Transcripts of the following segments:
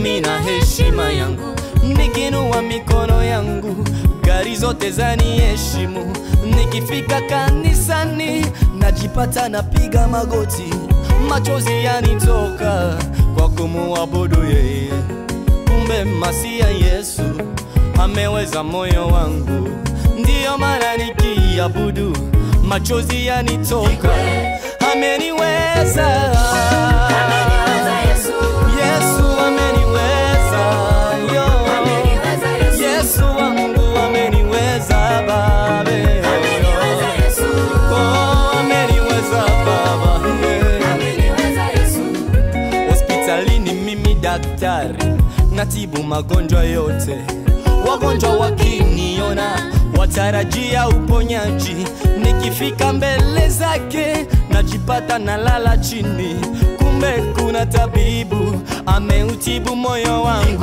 mina heshima yangu, nikinua mikono yangu, gari zote zaniheshimu. Nikifika kanisani, najipata napiga magoti, machozi yanitoka kwa kumuabudu yeye. Kumbe masia Yesu ameweza moyo wangu, ndiyo maana nikiabudu machozi yanitoka. Ameniweza, Ameniweza Yesu. Yesu ameniweza, yo. Ameniweza Yesu. Yesu wangu ameniweza babe, Ameniweza Yesu. oh, ameniweza baba, yeah. Ameniweza Yesu. Hospitalini mimi daktari, natibu magonjwa yote. Wagonjwa wakiniona watarajia uponyaji, nikifika mbele zake najipata nalala chini, kumbe kuna tabibu ameutibu moyo wangu,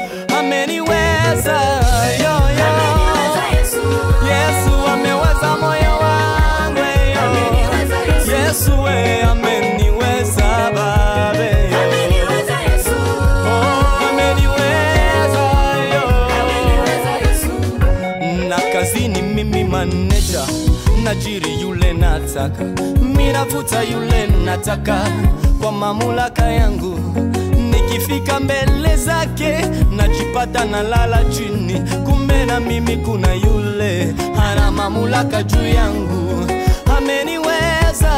ameniweza yo, yo. Ameniweza Yesu. Yesu ameweza moyo wangu yo. Ameniweza Yesu. Yesu we ameniweza babe yo. Ameniweza Yesu. Oh, ameniweza yo. Ameniweza Yesu. Na kazini mimi maneja najiri yule nataka minavuta yule nataka kwa mamlaka yangu nikifika mbele zake najipata nalala chini kumbe na mimi kuna yule ana mamlaka juu yangu ameniweza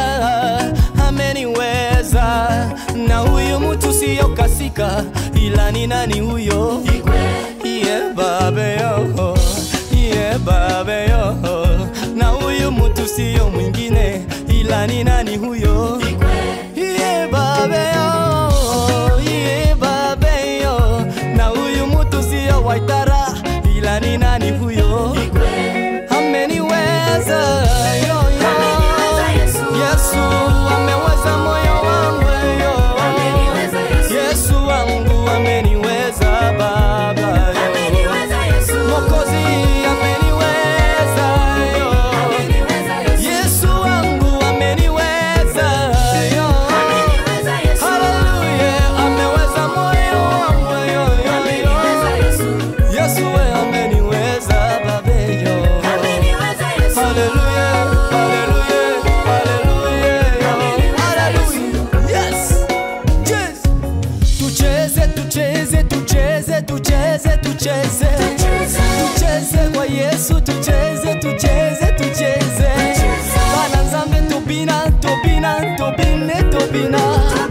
ameniweza na huyu mtu siyo kasika ila ni nani huyo Iye babe yo, iye babe yo, na huyu mtu siyo mwingine ila ni nani huyo? Iye babe yo, iye babe yo, na huyu mtu siyo Waitara ila ni nani huyo? Ameniweza yo yo, Ameniweza Yesu. Yesu ameweza moyo wangu yo, Ameniweza Yesu. Yesu wangu ameniweza baba yo. Ameniweza Yesu. Mwokozi ameniweza yo. Ameniweza Yesu. Yesu wangu ameniweza yo. Ameniweza Yesu. Haleluya, ameweza moyo wangu yo, yo, Ameniweza yo. Yesu. Yesu we ameniweza babe yo. Ameniweza Yesu. Haleluya, haleluya, haleluya yo. Ameniweza Haleluya. Yes. Yes. Tucheze, tucheze, tucheze, tucheze, tucheze. Tucheze. Tucheze kwa Yesu, tucheze, tucheze, tucheze. Bana nzambe tobina, tobina, tobine, tobina.